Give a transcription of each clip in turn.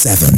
seven.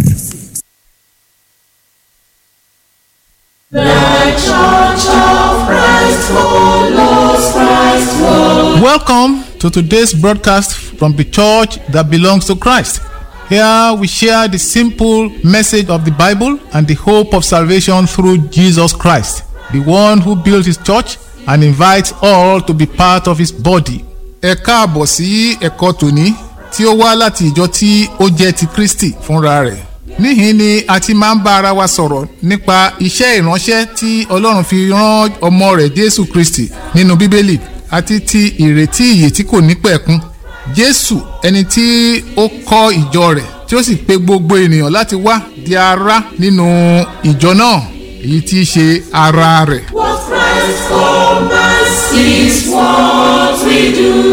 Welcome to today's broadcast from the church that belongs to Christ. Here we share the simple message of the Bible and the hope of salvation through Jesus Christ, the one who built his church and invites all to be part of his body. Ẹ káàbọ̀ sí ẹ̀kọ́ tòní tí ó wá láti ìjọ tí ó jẹ́ ti Kristi fúnra rẹ̀. Níhìn ni a ti máa ń bá ara wa sọ̀rọ̀ nípa iṣẹ́ ìránṣẹ́ tí Ọlọ́run fi rán ọmọ rẹ̀ Jésù Kristi nínú Bíbélì àti ti ìrètí ìyè tí kò ní pẹ̀kun. Jésù ẹni tí ó kọ́ ìjọ rẹ̀ tí ó sì pe gbogbo ènìyàn láti wá di ara nínú ìjọ náà èyí tí í ṣe ara rẹ̀. What Christ for us is what we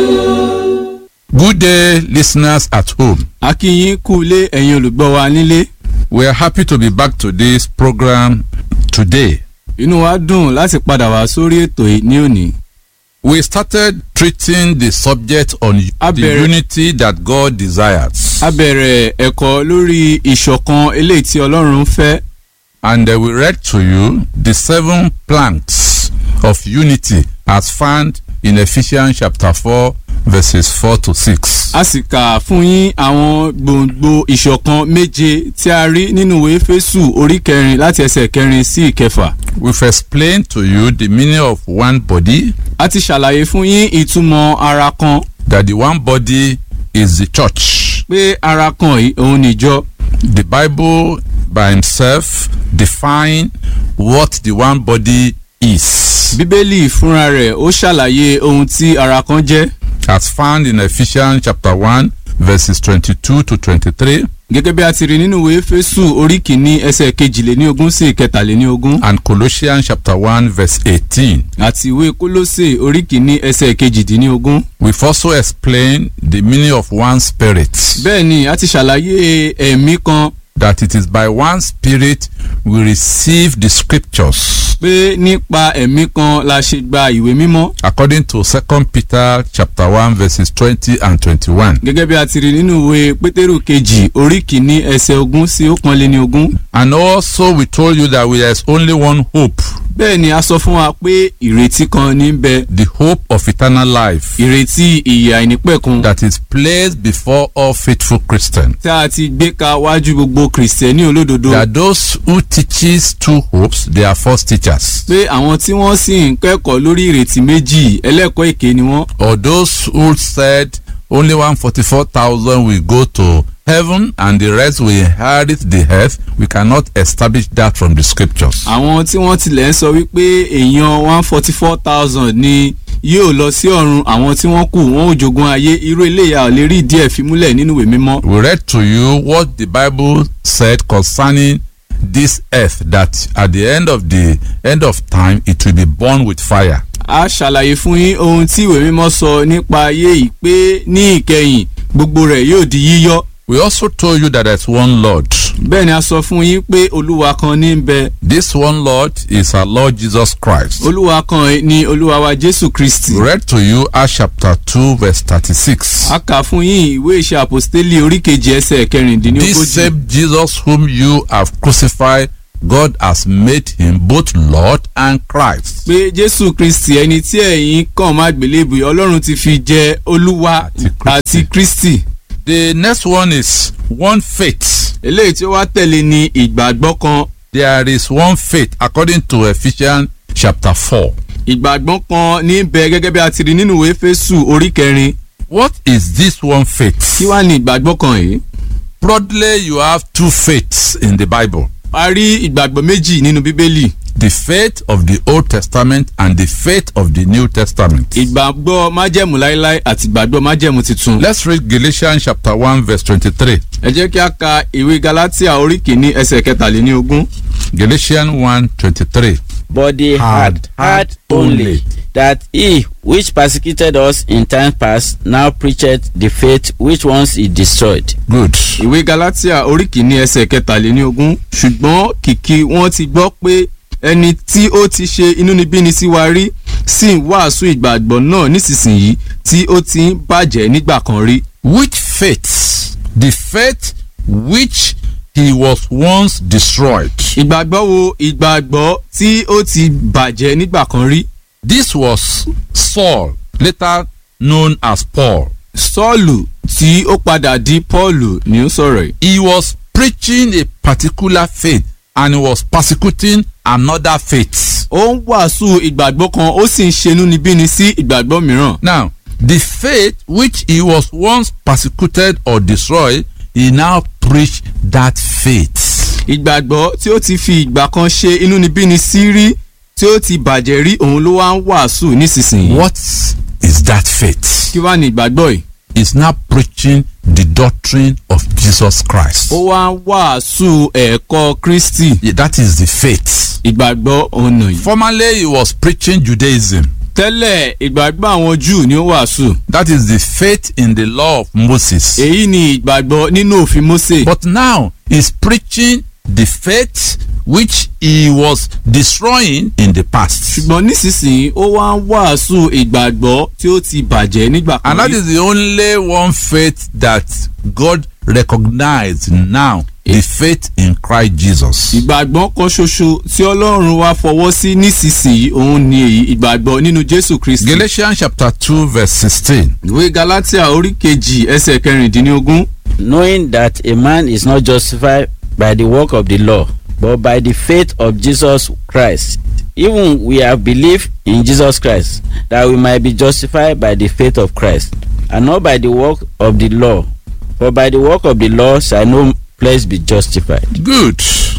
do. Good day, listeners at home. a kí yín kú ilé ẹ̀yin olùgbọ́ wa nílé We are happy to be back to this program today. inú wa dùn láti padà wá sórí ètò yìí ní òní. We started treating the subject on the Abẹ̀rẹ̀- unity that God desires. a bẹ̀rẹ̀ ẹ̀kọ́ lórí ìṣọ̀kan eléyìí tí ọlọ́run ń fẹ́ And uh, we read to you the seven planks of unity as found in Ephesians chapter 4, verses 4 to 6. a sì kà fún yín àwọn gbòǹgbò ìṣọ̀kan méje tí a rí nínú ìwé Éfésù orí kẹrin láti ẹsẹ̀ kẹrin sí ìkẹfà. We've explained to you the meaning of one body, a ti ṣàlàyé fún yín ìtumọ̀ ara kan that the one body is the church. pé ara kan yìí òun nìjọ. the bible by himself define what the one body is bíbélì fúnra rẹ̀ ó ṣàlàyé ohun tí ara kan jẹ́. as found in ephesians chapter 1 verses 22 to 23 gẹ́gẹ́ bí a ti rí nínú ìwé Éfésù orí kìíní ẹsẹ̀ kejìléníogún sí ìkẹtàléníogún and colossians chapter 1 verse 18 àti ìwé Kólósè orí kìíní ẹsẹ̀ kejìdínlógún. we've also explained the meaning of one spirit bẹ́ẹ̀ ni a ti ṣàlàyé ẹ̀mí kan that it is by one spirit we receive the scriptures pé nípa ẹ̀mí kan la ṣe gba ìwé mímọ́ according to 2 peter chapter 1 verses 20 and 21 gẹ́gẹ́ bí a ti rí nínú ìwé Pétérù kejì orí kìíní ẹsẹ̀ ogún sí ọ̀kanléníogún. and also we told you that there is only one hope bẹ́ẹ̀ ni a sọ fún wa pé ìrètí kan ní ń bẹ the hope of eternal life ìrètí ìyè àìnípẹ̀kun that is placed before all faithful Christians. tí a ti gbé ka wájú gbogbo kìrìsìtẹ́nì olódodo. There are those who teaches two hopes, they are false teachers. pé àwọn tí wọ́n sì ń kẹ́kọ̀ọ́ lórí ìrètí méjì ẹlẹ́kọ̀ọ́ èké ni wọ́n. Or those who said only 144,000 will go to heaven and the rest will inherit the earth. We cannot establish that from the scriptures. àwọn tí wọ́n tilẹ̀ ń sọ wípé èèyàn one forty four thousand ni yóò lọ sí ọ̀run àwọn tí wọ́n kù wọ́n ò jogún ayé irú eléyà ò lè rí díẹ̀ fi múlẹ̀ nínú ìwé mímọ́. We read to you what the Bible said concerning this earth that at the end of the end of time it will be born with fire. a ṣàlàyé fún yín ohun tí ìwé mímọ́ sọ nípa ayé yìí pé ní ìkẹyìn gbogbo rẹ̀ yóò di yíyọ́. We also told you that there's one Lord. bẹ́ẹ̀ ni a sọ fún yín pé olúwa kan ní ń bẹ This one Lord is our Lord Jesus Christ. olúwa kan ni olúwa wa jésù kristi. We read to you Acts chapter 2 verse 36. a kà fún yín ìwé ìṣe àpòstélì orí kejì ẹsẹ̀ This kẹrìndínlógójì. same Jesus whom you have crucified, God has made him both Lord and Christ. pé jésù kristi ẹni tí ẹ̀yin kàn má gbélébù ọlọ́run ti fi jẹ olúwa Àti Kristi. àti kristi. The next one is one faith. eléyìí tí ó wá tẹ̀lé ni ìgbàgbọ́ kan There is one faith according to Ephesians chapter 4. ìgbàgbọ́ kan ní bẹ gẹ́gẹ́ bí a ti rí nínú ìwé fésù orí kẹrin What is this one faith? kí wá ní ìgbàgbọ́ kan yìí. Broadly, you have two faiths in the Bible. a rí ìgbàgbọ́ méjì nínú bíbélì The faith of the Old Testament and the faith of the New Testament. ìgbàgbọ́ májẹ̀mú láéláé àti ìgbàgbọ́ májẹ̀mú tuntun. Let's read Galatians chapter 1 verse 23. ẹ jẹ́ kí a ka ìwé galatia orí kìíní ẹsẹ̀ kẹtàléníogún. Galatians 1 23. but they had heard only that he which persecuted us in time past now preacheth the faith which once he destroyed. Good. ìwé galatia orí kìíní ẹsẹ̀ kẹtàléníogún ṣùgbọ́n kìkì wọ́n ti gbọ́ pé ẹni tí ó ti ṣe inúnibíni sí wa rí sì ń wàásù ìgbàgbọ́ náà nísinsìnyí tí ó ti ń bàjẹ́ nígbà kan rí. Which faith? The faith which he was once destroyed. ìgbàgbọ́ wo ìgbàgbọ́ tí ó ti bàjẹ́ nígbà kan rí This was Saul, later known as Paul. sọ́ọ̀lù tí ó padà di pọ́ọ̀lù ni ó sọ̀rọ̀ yìí. He was preaching a particular faith and he was persecuting another faith. ó ń wàásù ìgbàgbọ́ kan ó sì ń ṣenú níbíni sí ìgbàgbọ́ mìíràn. Now, the faith which he was once persecuted or destroyed, he now preached that faith. ìgbàgbọ́ tí ó ti fi ìgbà kan ṣe inúnibíni sí rí tí ó ti bàjẹ́ rí òun ló wá ń wàásù nísinsìnyí. What is that faith? kí wá ní ìgbàgbọ́ yìí. He's now preaching the doctrine of Jesus Christ. ó wá ń wàásù ẹ̀kọ́ kristi Yeah, That is the faith. ìgbàgbọ́ ọ̀nà yìí. Formerly, he was preaching Judaism. tẹ́lẹ̀ ìgbàgbọ́ àwọn júù ni ó wàásù. That is the faith in the law of Moses. èyí ni ìgbàgbọ́ nínú òfin mose. But now he's preaching the faith which he was destroying in the past. ṣùgbọ́n nísinsìnyí ó wá ń wàásù ìgbàgbọ́ tí ó ti bàjẹ́ nígbà kan And that rí. is the only one faith that God recognized now the faith in Christ Jesus. ìgbàgbọ́ kan ṣoṣo tí ọlọ́run wá fọwọ́ sí nísinsìnyí òun ni èyí ìgbàgbọ́ nínú jésù kristi. Galatians chapter 2, verse 16. ìwé galatia orí kejì ẹsẹ̀ kẹrìndínlógún. knowing that a man is not justified by the work of the law, but by the faith of Jesus Christ. Even we have believed in Jesus Christ, that we might be justified by the faith of Christ, and not by the work of the law. For by the work of the law shall no flesh be justified. Good.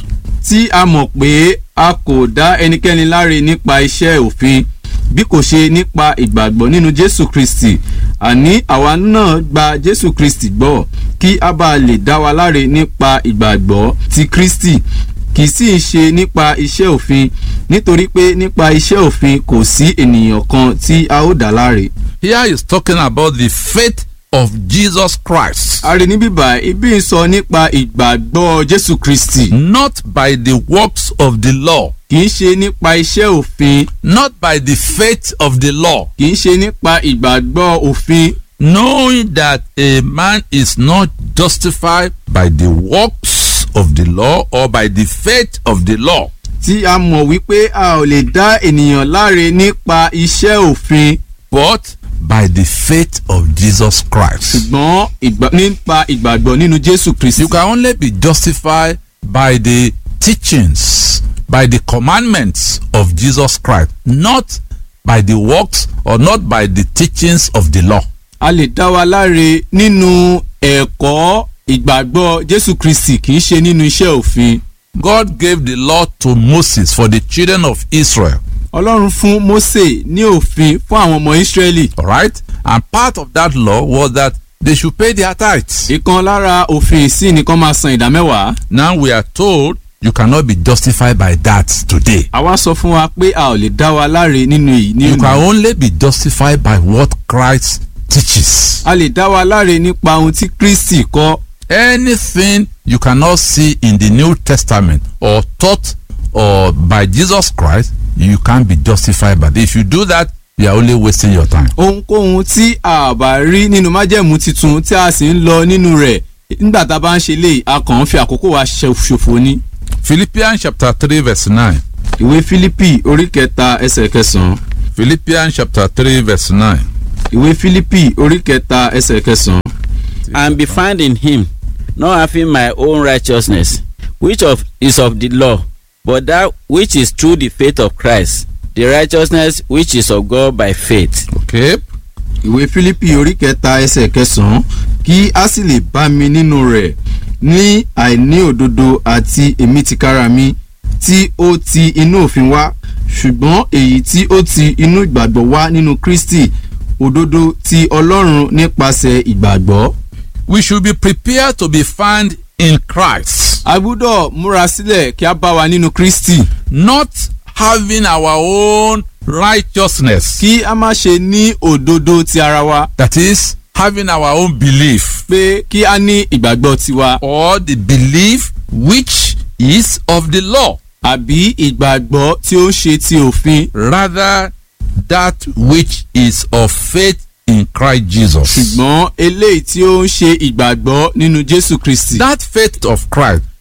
tí a mọ̀ pé a kò dá ẹnikẹ́ni láre nípa iṣẹ́ òfin bí kò ṣe nípa ìgbàgbọ́ nínú jésù kristi àní àwa náà gba jésù kristi gbọ́ kí a bá lè dá wa láre nípa ìgbàgbọ́ ti kristi kì í sì í ṣe nípa iṣẹ́ òfin nítorí pé nípa iṣẹ́ òfin kò sí ènìyàn kan tí a ó dá láre. Here he's talking about the faith of Jesus Christ, a rí ní bíbá ibi ń sọ nípa ìgbàgbọ́ jésù kristi not by the works of the law, kì í ṣe nípa iṣẹ́ òfin not by the faith of the law, kì í ṣe nípa ìgbàgbọ́ òfin knowing that a man is not justified by the works of the law or by the faith of the law. tí a mọ̀ wípé a ò lè dá ènìyàn láre nípa iṣẹ́ òfin but by the faith of Jesus Christ. ṣùgbọ́n ìgbà- nípa ìgbàgbọ́ nínú jésù kristi. You can only be justified by the teachings, by the commandments of Jesus Christ, not by the works or not by the teachings of the law. a lè dá wa láre nínú ẹ̀kọ́ ìgbàgbọ́ jésù kristi kì í ṣe nínú iṣẹ́ òfin. God gave the law to Moses for the children of Israel. ọlọ́run fún mose ní òfin fún àwọn ọmọ ísírẹ́lì. All right? And part of that law was that they should pay their tithes. ìkan lára òfin ìsìn nìkan máa san ìdá mẹ́wàá. Now we are told you cannot be justified by that today. àwa sọ fún wa pé a ò lè dá wa láre nínú èyí ní You can òní. only be justified by what Christ teaches. a lè dá wa láre nípa ohun tí kristi kọ́. anything you cannot see in the New Testament or taught or by Jesus Christ, you can't be justified by it. If you do that, you are only wasting your time. ohunkóhun tí a bá rí nínú májẹ̀mú titun tí a sì ń lọ nínú rẹ̀ nígbà tá a bá ń ṣe léyìí a kàn ń fi àkókò wa ṣe- ṣòfò ni. Philippians chapter 3 verse 9. ìwé fílípì orí kẹta ẹsẹ̀ kẹsàn-án. Philippians chapter 3 verse 9. ìwé fílípì orí kẹta ẹsẹ̀ kẹsàn-án. and be found in him, not having my own righteousness, which of is of the law, but that which is through the faith of Christ, the righteousness which is of God by faith. Okay. ìwé fílípì orí kẹta ẹsẹ̀ kẹsàn-án kí a sì lè bá mi nínú rẹ̀ ní àìní òdodo àti èmi tìkára mi tí ó ti inú òfin wá ṣùgbọ́n èyí tí ó ti inú ìgbàgbọ́ wá nínú kristi òdodo ti ọlọ́run nípasẹ̀ ìgbàgbọ́. We should be prepared to be found in Christ, a gbúdọ̀ múra sílẹ̀ kí a bá wa nínú kristi not having our own righteousness. kí a má ṣe ní òdodo ti ara wa That is, having our own belief. pé kí a ní ìgbàgbọ́ tiwa or the belief which is of the law, àbí ìgbàgbọ́ tí ó ń ṣe ti òfin rather that which is of faith in Christ Jesus. ṣùgbọ́n eléyìí tí ó ń ṣe ìgbàgbọ́ nínú jésù kristi. That faith of Christ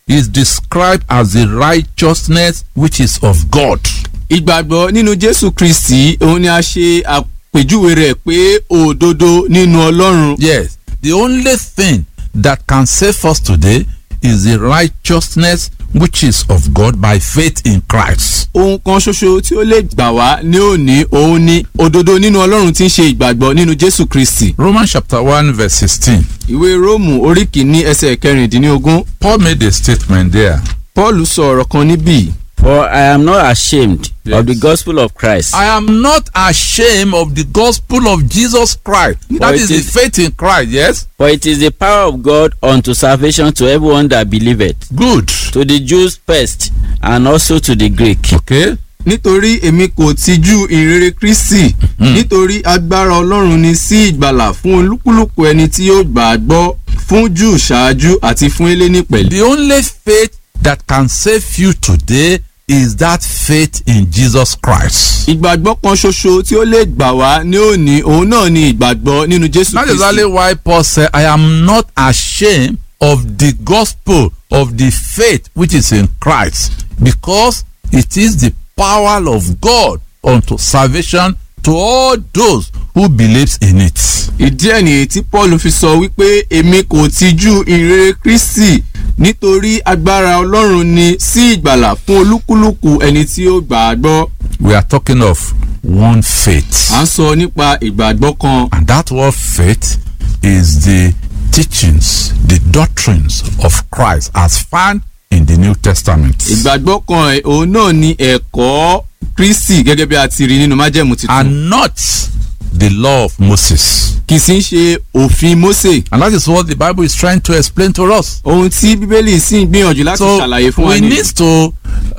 is described as the righteousness which is of God. ìgbàgbọ́ nínú jésù kristi òun ni a ṣe àpèjúwe rẹ̀ pé òdodo nínú ọlọ́run. Yes, the only thing that can save us today is the righteousness which is of God by faith in Christ. ohun kan ṣoṣo tí ó lè gbà wá ní òní òun ni òdodo nínú ọlọ́run tí ń ṣe ìgbàgbọ́ nínú jésù kristi. Romans chapter 1 verse 16. ìwé róòmù orí kìíní ẹsẹ̀ kẹrìndínlógún Paul made a statement there. paul sọ ọ̀rọ̀ kan níbí. For I am not ashamed Yes. of the gospel of Christ. I am not ashamed of the gospel of Jesus Christ. That it is the is- faith in Christ, yes? For it is the power of God unto salvation to everyone that believeth, Good. to the Jews first, and also to the Greek. Okay? nítorí èmi kò tijú ìrere kristi nítorí agbára ọlọ́run ni sí ìgbàlà fún olúkúlùkù ẹni tí yóò gbà á gbọ́ fún jù ṣáájú àti fún eléni pẹ̀lú. The only faith that can save you today is that faith in Jesus Christ. ìgbàgbọ́ kan ṣoṣo tí ó lè gbà wá ní òní òun náà ni ìgbàgbọ́ nínú jésù That is exactly kristi. why Paul said, I am not ashamed of the gospel of the faith which is in Christ, because it is the power of God unto salvation to all those who believes in it. ìdí ẹ̀ nìyí tí paul fi sọ wípé èmi kò tijú ìrere kristi nítorí agbára ọlọ́run ni sí ìgbàlà fún olúkúlùkù ẹni tí ó gbà á gbọ́. We are talking of one faith. à ń sọ nípa ìgbàgbọ́ kan And that word faith is the teachings, the doctrines of Christ as found in the New Testament. ìgbàgbọ́ kan ẹ̀, òun náà ni ẹ̀kọ́ kristi gẹ́gẹ́ bí a ti rí nínú májẹ̀mú tuntun And not the law of Moses. kì í sì ń ṣe òfin mósè And that is what the Bible is trying to explain to us. ohun tí bíbélì sì ń gbìyànjú láti So ṣàlàyé fún wa we ní. need to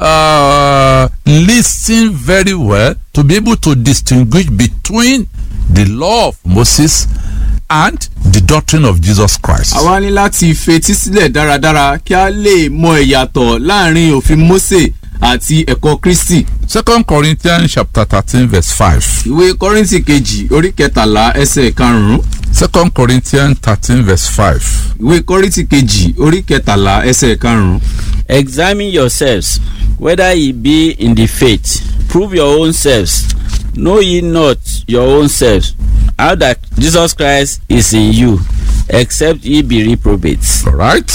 uh, listen very well to be able to distinguish between the law of Moses and the doctrine of Jesus Christ. àwa ní láti fetí sílẹ̀ dáradára kí a lè mọ ìyàtọ̀ láàrin òfin mósè àti ẹ̀kọ́ kristi. Second Corinthians chapter thirteen verse five. ìwé kọ́rìntì kejì orí kẹtàlá ẹsẹ̀ karùn-ún Second Corinthians thirteen verse five. ìwé kọ́rìntì kejì orí kẹtàlá ẹsẹ̀ karùn-ún. Examine yourselves whether ye be in the faith. Prove your own selves. Know ye not your own selves how that Jesus Christ is in you, except ye be reprobates. All right.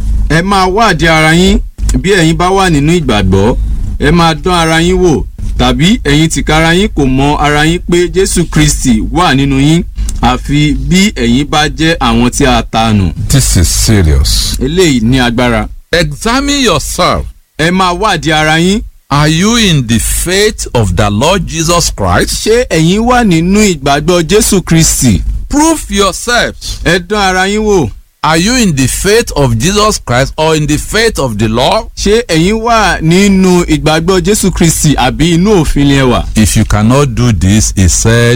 ẹ máa wádìí ara yín bí ẹ̀yin bá wà nínú ìgbàgbọ́ ẹ máa dán ara yín wò tàbí ẹ̀yin tìkára yín kò mọ ara yín pé jésù kristi wà nínú yín àfi bí ẹ̀yin bá jẹ́ àwọn tí a ta nù. This is serious. eléyìí ní agbára. Examine yourself. ẹ máa wádìí ara yín Are you in the faith of the Lord Jesus Christ? ṣé ẹ̀yin wà nínú ìgbàgbọ́ jésù kristi Prove yourselves. ẹ dán ara yín wò Are you in the faith of Jesus Christ or in the faith of the law? ṣé ẹ̀yin wà nínú ìgbàgbọ́ jésù kristi àbí inú òfin ni ẹ wà. If you cannot do this, he said,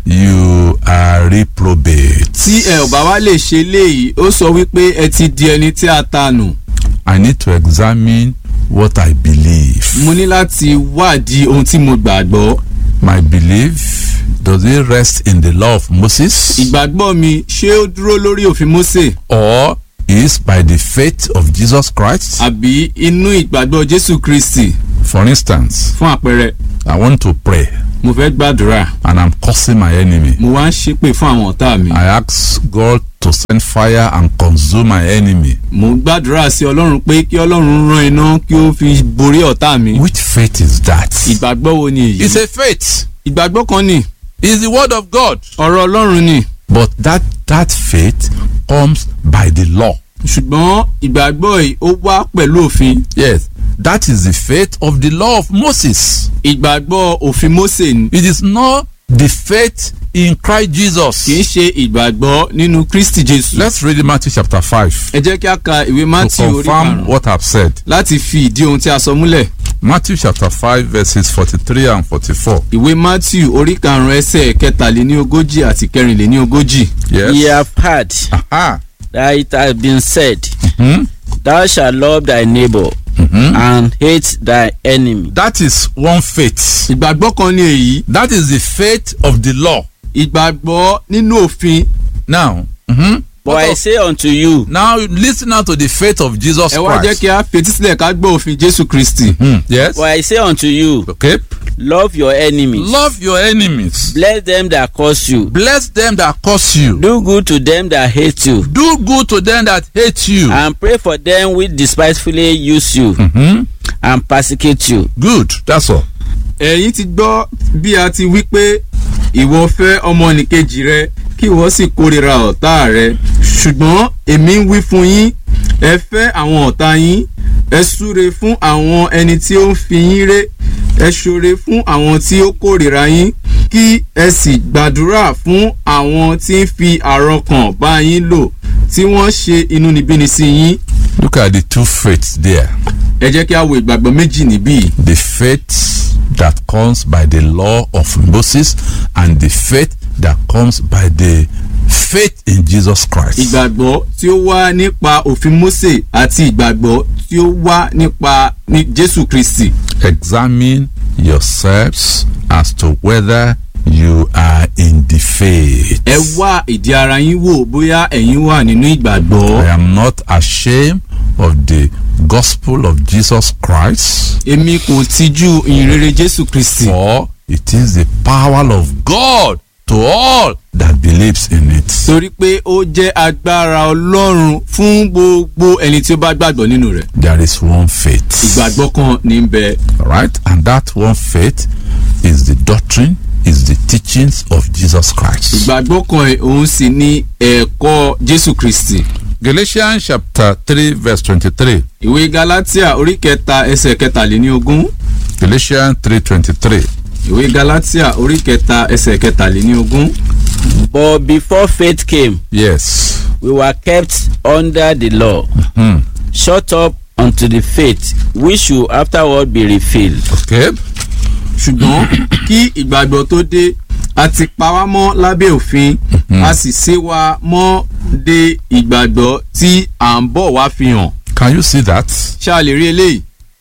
you are reprobate. tí ẹ ò bá wá lè ṣe léyìí ó sọ wípé ẹ ti di ẹni tí a ta nù. I need to examine what I believe. mo ní láti wádìí ohun tí mo gbàgbọ́. My belief, does it rest in the law of Moses? ìgbàgbọ́ mi ṣé ó dúró lórí òfin mósè Or is by the faith of Jesus Christ? àbí inú ìgbàgbọ́ jésù kristi For instance, fún àpẹẹrẹ I want to pray mo fẹ́ gbàdúrà and I'm cursing my enemy. mo wá ń ṣépè fún àwọn ọ̀tá mi. I ask God to send fire and consume my enemy. mo ń gbàdúrà sí ọlọ́run pé kí ọlọ́run rán iná kí ó fi borí ọ̀tá mi. Which faith is that? ìgbàgbọ́ wo ni èyí? It's a faith. ìgbàgbọ́ kan ni It's the word of God. ọ̀rọ̀ ọlọ́run ni But that that faith comes by the law. ṣùgbọ́n ìgbàgbọ́ yìí ó wá pẹ̀lú òfin Yes, that is the faith of the law of Moses. ìgbàgbọ́ òfin mósè ni It is not the faith in Christ kì í Jesus. ṣe ìgbàgbọ́ nínú kristi jésù. Let's read Matthew chapter 5 ẹ jẹ́ kí a ka ìwé to matthew orí confirm karùn-ún what I've said. láti fi ìdí ohun tí a sọ múlẹ̀. Matthew chapter 5 verses 43 and 44. ìwé matthew orí karùn-ún ẹsẹ̀ kẹtàléníogójì àti kẹrìnléníogójì. Yes. Ye have heard Aha. that it has been said, Hmm? Thou shalt love thy neighbor and hate thy enemy. That is one faith. ìgbàgbọ́ kan ní èyí That is the faith of the law. ìgbàgbọ́ nínú òfin Now, mhm, But I say unto you, Now listen now to the faith of Jesus ẹ wá jẹ́ Christ. kí a fetí sílẹ̀ ká gbọ́ òfin jésù kristi. Hmm, Yes. but I say unto you, Okay. love your enemies, Love your enemies. bless them that curse you, Bless them that curse you. do good to them that hate you, Do good to them that hate you. and pray for them which despitefully use you Hmm? and persecute you. Good. That's all. ẹ̀yin ti gbọ́ bí a ti wí pé ìwọ fẹ́ ọmọnìkejì rẹ kí ìwọ sì kórìíra ọ̀tá rẹ ṣùgbọ́n èmi ń wí fún yín ẹ fẹ́ àwọn ọ̀tá yín ẹ súre fún àwọn ẹni tí ó ń fi yín ré ẹ ṣoore fún àwọn tí ó kórìíra yín kí ẹ sì gbàdúrà fún àwọn tí ń fi àrọkàn bá yín lò tí wọ́n ṣe inúnibíni sí yín Look at the two faiths there. ẹ jẹ́ kí a wo ìgbàgbọ́ méjì níbí The faith that comes by the law of Moses and the faith that comes by the faith in Jesus Christ. ìgbàgbọ́ tí ó wá nípa òfin Mósè àti ìgbàgbọ́ tí ó wá nípa ní Jésù Kristi. Examine yourselves as to whether you are in the faith. ẹ wá ìdí ara yín wò bóyá ẹ̀yin wà nínú I ìgbàgbọ́. am not ashamed of the gospel of Jesus Christ, èmi kò tijú ìyìnrere Jésù Kristi. for it is the power of God to all that believes in it. torí pé ó jẹ́ agbára Ọlọ́run fún gbogbo ẹni tí ó bá gbàgbọ́ nínú rẹ̀. There is one faith. ìgbàgbọ́ kan ní ń bẹ. right? And that one faith is the doctrine, is the teachings of Jesus Christ. ìgbàgbọ́ kan ẹ̀ òun sì ní ẹ̀kọ́ Jésù Kristi. Galatians chapter 3, verse 23. ìwé Galatia orí kẹta ẹsẹ̀ kẹtàléníogún. Galatians 3:23. ìwé Galatia orí kẹta ẹsẹ̀ kẹtàléníogún. But before faith came, Yes. we were kept under the law, Hmm. shut up unto the faith which should afterward be revealed. Okay. ṣùgbọ́n kí ìgbàgbọ́ tó dé a ti pa wá mọ́ lábẹ́ òfin a sì ṣe wá mọ́ de ìgbàgbọ́ tí à ń bọ̀ wá fi hàn. Can you see that? ṣé a lè rí eléyìí?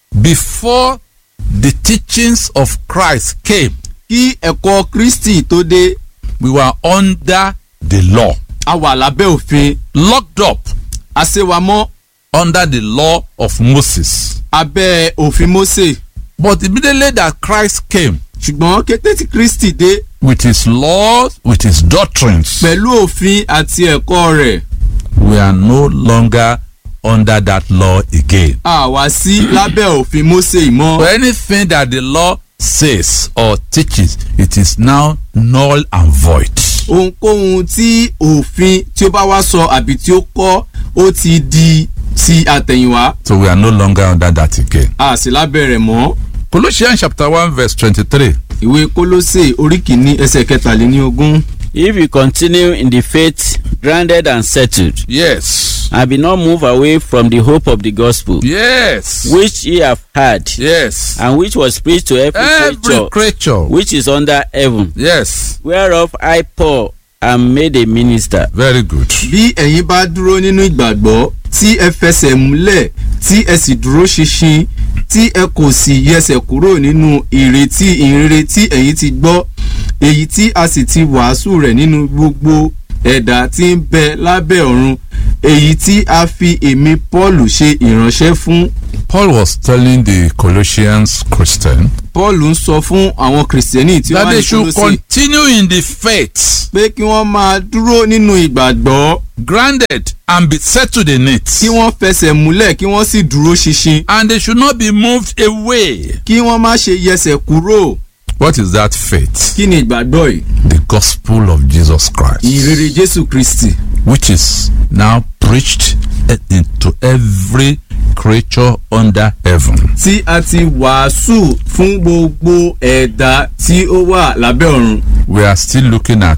Before the teachings of Christ came, kí ẹ̀kọ́ Kristi tó dé we were under the law, a wà lábẹ́ òfin locked up a ṣe wá mọ́ under the law of Moses. abẹ́ òfin Mósè But immediately that Christ came ṣùgbọ́n kété tí Kristi dé with his laws, with his doctrines, pẹ̀lú òfin àti ẹ̀kọ́ rẹ̀ we are no longer under that law again. a wá sí lábẹ́ òfin Mósè mọ́. For anything that the law says or teaches, it is now null and void. ohunkóhun tí òfin tí ó bá wá sọ àbí tí ó kọ́ ó ti di ti àtẹ̀yìnwá So we are no longer under that again. a sì lábẹ́ rẹ̀ mọ́. Colossians chapter 1 verse 23. ìwé kólósè orí kìíní ẹsẹ̀ kẹtàléníogún. If you continue in the faith, grounded and settled, Yes. and be not moved away from the hope of the gospel, Yes. which ye have heard, Yes. and which was preached to every, Every creature creature. which is under heaven, Yes. whereof I Paul am made a minister. Very good. bí ẹ̀yin bá dúró nínú ìgbàgbọ́ tí ẹ fẹsẹ̀ múlẹ̀ tí ẹ sì dúró ṣinṣin tí ẹ kò sì yẹsẹ̀ kúrò nínú ìrètí ìrere tí ẹ̀yin ti gbọ́ èyí tí a sì ti wàásù rẹ̀ nínú gbogbo ẹ̀dá tí ń bẹ lábẹ́ ọ̀run èyí tí a fi èmi Paul ṣe ìránṣẹ́ fún Paul was telling the Colossians Christian Paul ń sọ fún àwọn kìrìsìtẹ́nì tí that wọ́n they ní should Kólósè continue in the faith, pé kí wọ́n máa dúró nínú ìgbàgbọ́ grounded and be settled in it. kí wọ́n fẹsẹ̀ múlẹ̀ kí wọ́n sì dúró ṣinṣin And they should not be moved away. kí wọ́n má ṣe yẹsẹ̀ kúrò What is that faith? kí ni ìgbàgbọ́ yìí The gospel of Jesus Christ, ìrere Jésù Kristi which is now preached into every creature under heaven. tí a ti wàásù fún gbogbo ẹ̀dá tí ó wà lábẹ́ ọ̀run We are still looking at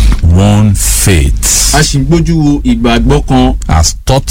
one faith a sì ń gbójú wo ìgbàgbọ́ kan as taught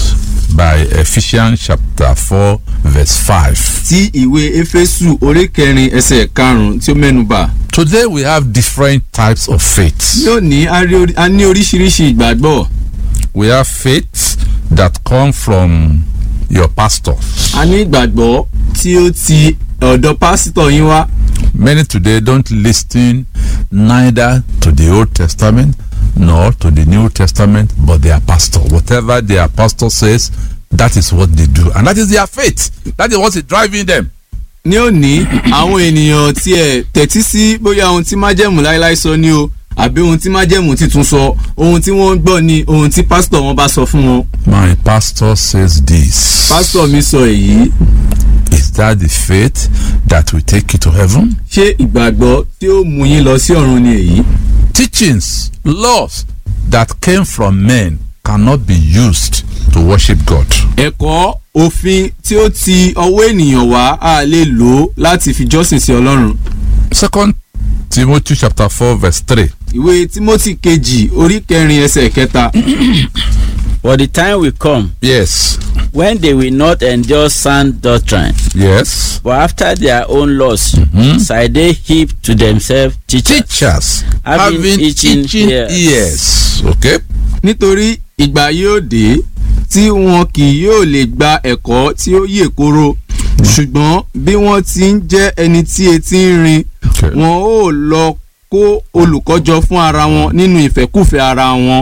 by Ephesians chapter 4 verse 5. tí ìwé Éfésù orí kẹrin ẹsẹ̀ karùn-ún tí ó mẹ́nubà Today we have different types of faith. lónìí a rí orí- a ní oríṣiríṣi ìgbàgbọ́ We have faith that come from your pastor. a ní ìgbàgbọ́ tí ó ti ọ̀dọ̀ pásítọ̀ yín wá Many today don't listen neither to the Old Testament nor to the New Testament, but their pastor. Whatever their pastor says, that is what they do. And that is their faith. That is what is driving them. ní òní àwọn ènìyàn tiẹ̀ tẹ̀tí sí bóyá ohun tí májẹ̀mú láéláé sọ ni o àbí ohun tí májẹ̀mú titun sọ ohun tí wọ́n ń gbọ́ ni ohun tí pásítọ̀ wọn bá sọ fún wọn. My pastor says this. pásítọ̀ mi sọ èyí Is that the faith that will take you to heaven? ṣé ìgbàgbọ́ tí ó mú yín lọ sí ọ̀run ni èyí. Teachings, laws that came from men cannot be used to worship God. ẹ̀kọ́ òfin tí ó ti ọwọ́ ènìyàn wá a lè lò ó láti fi jọ́sìn sí ọlọ́run. Second Timothy chapter 4 verse 3. ìwé timothy kejì orí kẹrin ẹsẹ̀ kẹta For the time will come Yes. when they will not endure sound doctrine, Yes. but after their own lusts shall they heap to themselves teachers, Teachers Having having itching teaching ears. ears. Okay. nítorí ìgbà yóò dé tí wọn kì yóò lè gba ẹ̀kọ́ tí ó yè koro ṣùgbọ́n bí wọ́n ti ń jẹ́ ẹni tí etí ń rin Okay. wọn ó lọ kó olùkọ́jọ fún ara wọn nínú ìfẹ́kùfẹ́ ara wọn.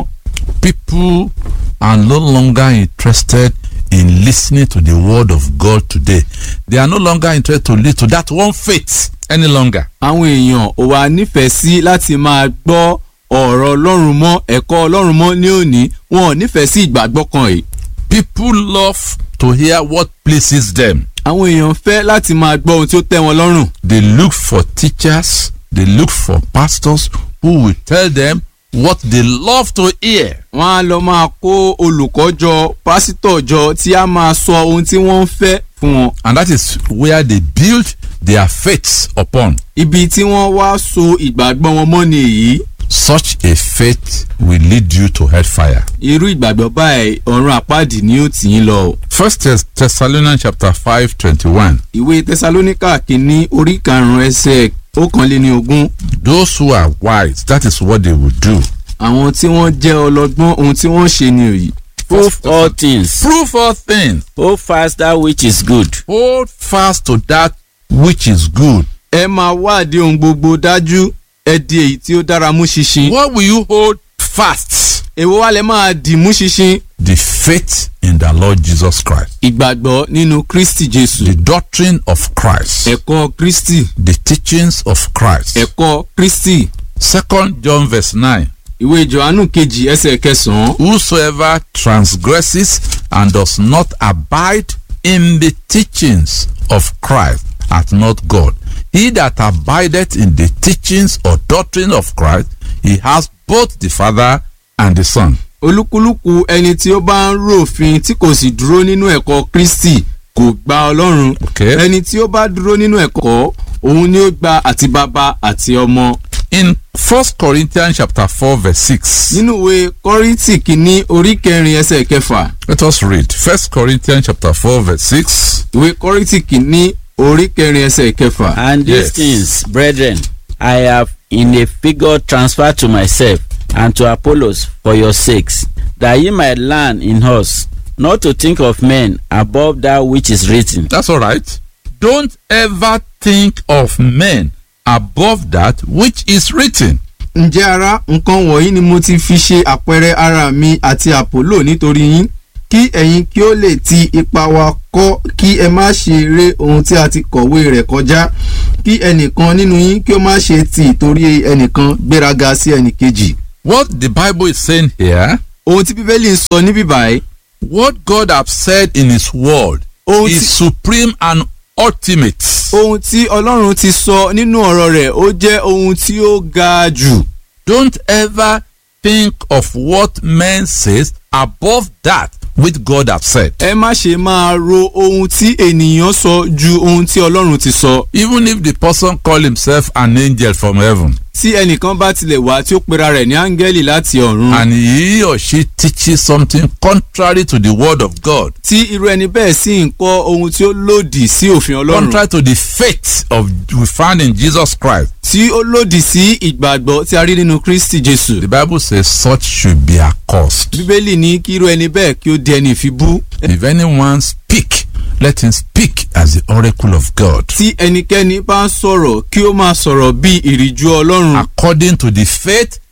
People are no longer interested in listening to the word of God today. They are no longer interested to listen to that one faith any longer. àwọn èèyàn ò wá nífẹ̀ẹ́ sí láti máa gbọ́ ọ̀rọ̀ ọlọ́run mọ́ ẹ̀kọ́ ọlọ́run mọ́ ní òní wọn ò nífẹ̀ẹ́ sí ìgbàgbọ́ kan yìí. People love to hear what pleases them. àwọn èèyàn fẹ́ láti máa gbọ́ ohun tí ó tẹ́ wọn lọ́rùn. They look for teachers, they look for pastors who will tell them what they love to hear. wọ́n á lọ máa kó olùkọ́ jọ pásítọ̀ jọ tí a máa sọ ohun tí wọ́n ń fẹ́ fún wọn. And that is where they build their faiths upon. ibi tí wọ́n wá so ìgbàgbọ́ wọn mọ́ ni èyí. Such a faith will lead you to hellfire. irú ìgbàgbọ́ báyìí ọ̀run àpáàdì ni ó tì yín lọ. o. First Thess- Thessalonians chapter 5 21. ìwé tẹsalóníkà kìíní orí karùn-ún ẹsẹ̀ ọ̀kànléní ogún. Those who are wise, that is what they will do. àwọn tí wọ́n jẹ́ ọlọ́gbọ́n ohun tí wọ́n ṣe ni èyí. prove all things, Prove all things. hold fast that which is good, Hold fast to that which is good. ẹ máa wádìí ohun gbogbo dájú ẹ di èyí tí ó dára mú ṣinṣin. What will you hold fast? èwo wá lẹ máa dì mú ṣinṣin. The faith in the Lord Jesus Christ. ìgbàgbọ́ nínú kristi jésù. The doctrine of Christ. ẹ̀kọ́ kristi. The teachings of Christ. ẹ̀kọ́ kristi. Second John verse 9. ìwé johannu kejì ẹsẹ̀ kẹsàn-án. Whosoever transgresses and does not abide in the teachings of Christ hath not God. He that abideth in the teachings or doctrine of Christ, he has both the Father and the Son. olúkúlùkù ẹni tí ó bá ń ròfin tí kò sì dúró nínú ẹ̀kọ́ kristi kò gba ọlọ́run. Okay. ẹni tí ó bá dúró nínú ẹ̀kọ́ òun ni ó gba àti bàbá àti ọmọ. In 1 Corinthians chapter 4 verse 6, nínú ìwé kọ́ríntì kìíní orí kẹrin ẹsẹ̀ kẹfà let us read 1 Corinthians chapter 4 verse 6. ìwé kọ́ríntì kìíní orí kẹrin ẹsẹ̀ kẹfà. and these Yes. things, brethren, I have in a figure transferred to myself and to Apollos for your sakes, that ye might learn in us not to think of men above that which is written. That's all right. Don't ever think of men above that which is written. ǹjẹ́ ara nǹkan wọ̀nyí ni mo ti fi ṣe àpẹẹrẹ ara mi àti àpòlò nítorí yín kí ẹ̀yin kí ó lè ti ipa wa kọ́ kí ẹ má ṣe ré ohun tí a ti kọ̀wé rẹ̀ kọjá kí ẹnìkan nínú yín kí ó má ṣe ti ìtorí ẹnìkan gbéraga sí ẹnìkejì. What the Bible is saying here, ohun tí bíbélì ń sọ níbí báyìí what God have said in His Word ohun is tí supreme and ultimate. ohun tí ọlọ́run ti sọ nínú ọ̀rọ̀ rẹ̀ ó jẹ́ ohun tí ó ga jù. Don't ever think of what men says above that which God have said. ẹ má ṣe máa ro ohun tí ènìyàn sọ ju ohun tí ọlọ́run ti sọ. Even if the person call himself an angel from heaven tí ẹnìkan bá tilẹ̀ wá tí ó pera rẹ̀ ní áńgẹ́lì láti ọ̀run. and he or she teaches something contrary to the word of God, tí irú ẹni bẹ́ẹ̀ sì ń kọ́ ohun tí ó lòdì sí òfin ọlọ́run. contrary to the faith of we found in Jesus Christ, tí ó lòdì sí ìgbàgbọ́ tí a rí nínú kristi jésù. the Bible says such should be accursed. bíbélì ní kí irú ẹni bẹ́ẹ̀ kí ó di ẹni ìfibú. If anyone speak, let him speak as the oracle of God, tí ẹnikẹ́ni bá ń sọ̀rọ̀ kí ó máa sọ̀rọ̀ bí ìrìjú ọlọ́run. according to the faith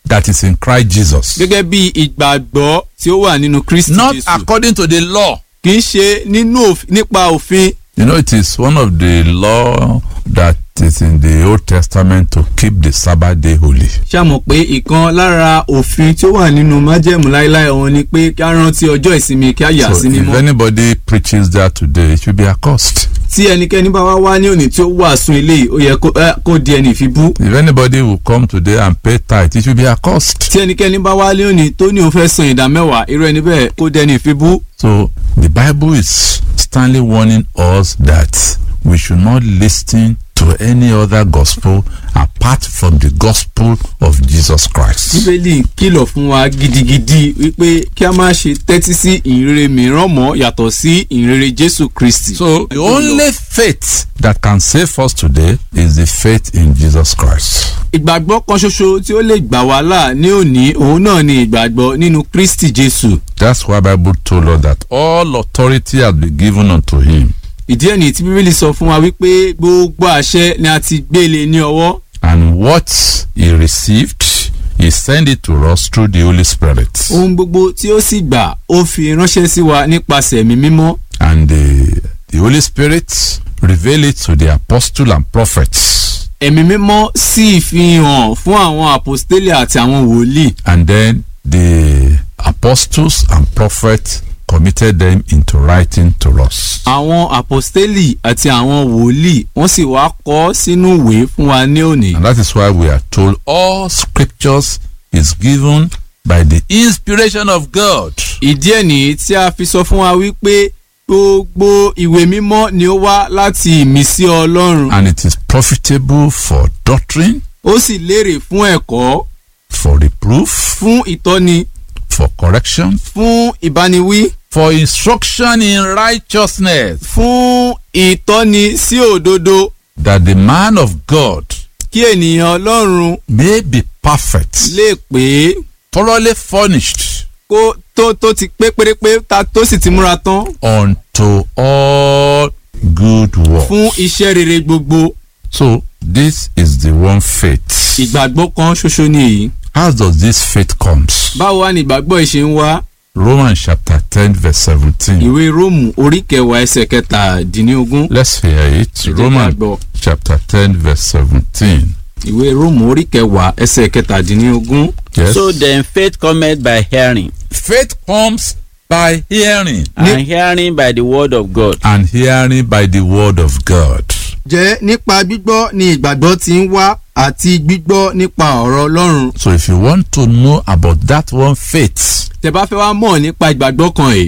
that is in Christ Jesus. gẹ́gẹ́ bí ìgbàgbọ́ tí ó wà nínú kristi Not jésù according to the law. kì í ṣe nínú òf- nípa òfin You know, it is one of the law that is in the Old Testament to keep the Sabbath day holy. ṣàmọ̀ pé ìkan lára òfin tí ó wà nínú májẹ̀mú láéláé òun ni pé kí á rántí ọjọ́ ìsinmi kí á yà So sí if mímọ́ anybody preaches that today, it should be accursed. tí ẹnikẹ́ni bá wá wá ní òní tí ó wàásù eléyìí ó yẹ kó- ẹ, kó di ẹni ìfibú If anybody will come today and pay tithe, it should be accursed. tí ẹnikẹ́ni bá wá ní òní tó ní òun fẹ́ san ìdá mẹ́wàá irú ẹni bẹ́ẹ̀ kó di ẹni ìfibú So the Bible is sternly warning us that we should not listen to any other gospel apart from the gospel of Jesus Christ. bíbélì kìlọ̀ fún wa gidigidi wípé kí a má ṣe tẹ́tí sí ìrere mìíràn mọ́ yàtọ̀ sí ìrere jésù kristi. So the only faith that can save us today is the faith in Jesus Christ. ìgbàgbọ́ kan ṣoṣo tí ó lè gbà wá là ní òní òun náà ni ìgbàgbọ́ nínú kristi jésù. That's why Bible told us that all authority has been given unto him. ìdí ẹ̀ nìyí tí bíbélì sọ fún wa wípé gbogbo àṣẹ ni a ti gbélé ní ọwọ́ And what he received, he sent it to us through the Holy Spirit. ohun gbogbo tí ó sì gbà ó fi ránṣẹ́ sí wa nípasẹ̀ ẹ̀mí mímọ́ And the, the Holy Spirit revealed it to the apostle and prophets. ẹ̀mí mímọ́ sì fi hàn fún àwọn àpòstélì àti àwọn wòlíì And then the apostles and prophets committed them into writing to us. àwọn àpòstélì àti àwọn wòlíì wọ́n sì wá kọ ọ́ sínú ìwé fún wa ní òní. And that is why we are told all scriptures is given by the inspiration of God. ìdí ẹ̀ nìyí tí a fi sọ fún wa wípé gbogbo ìwé mímọ́ ni ó wá láti ìmísí ọlọ́run And it is profitable for doctrine, ó sì lérè fún ẹ̀kọ́ for reproof, fún ìtọ́ni for correction, fún ìbániwí for instruction in righteousness, fún ìtọ́ni sí òdodo that the man of God kí ènìyàn ọlọ́run may be perfect, lè pé thoroughly furnished kó tó tó ti pé pérépé ta tó sì ti múra tán unto all good work. fún iṣẹ́ rere gbogbo So this is the one faith. ìgbàgbọ́ kan ṣoṣo ni èyí. How does this faith comes? báwo wá ni ìgbàgbọ́ yìí ṣe ń wá Romans chapter 10 verse 17. ìwé róòmù orí kẹwàá ẹsẹ̀ kẹtàdínlógún Let's hear it. jẹ́ ká Romans gbọ́. chapter 10 verse 17. ìwé róòmù orí kẹwàá ẹsẹ̀ kẹtàdínlógún. Yes. So then faith cometh by hearing, faith comes by hearing and hearing by the word of God. and hearing by the word of God. jẹ́ nípa gbígbọ́ ni ìgbàgbọ́ ti ń wá àti gbígbọ́ nípa ọ̀rọ̀ ọlọ́run. So if you want to know about that one faith, tẹ́ bá fẹ́ wá mọ̀ nípa ìgbàgbọ́ kan yìí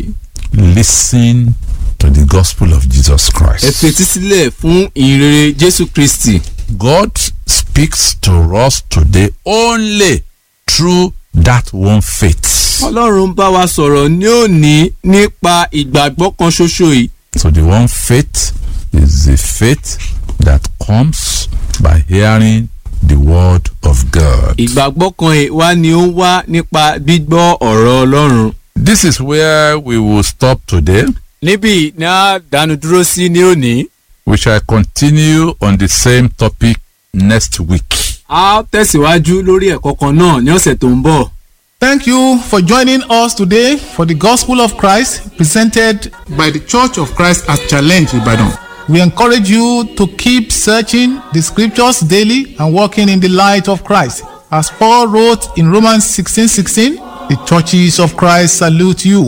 listen to the gospel of Jesus ẹ Christ. fetí sílẹ̀ fún ìrere jésù kristi. God speaks to us today only through that one faith. ọlọ́run bá wa sọ̀rọ̀ ní òní nípa ìgbàgbọ́ kan ṣoṣo yìí. So the one faith is the faith that comes by hearing the word of God. ìgbàgbọ́ kan yìí wá ni ó ń wá nípa gbígbọ́ ọ̀rọ̀ ọlọ́run. This is where we will stop today. níbí ni a dánu dúró sí ní òní. We shall continue on the same topic next week. a tẹ̀síwájú lórí ẹ̀kọ́ kan náà ní ọ̀sẹ̀ tó ń bọ̀. Thank you for joining us today for the Gospel of Christ presented by the Church of Christ at Challenge Ibadan. We encourage you to keep searching the scriptures daily and walking in the light of Christ. As Paul wrote in Romans 16:16, the churches of Christ salute you.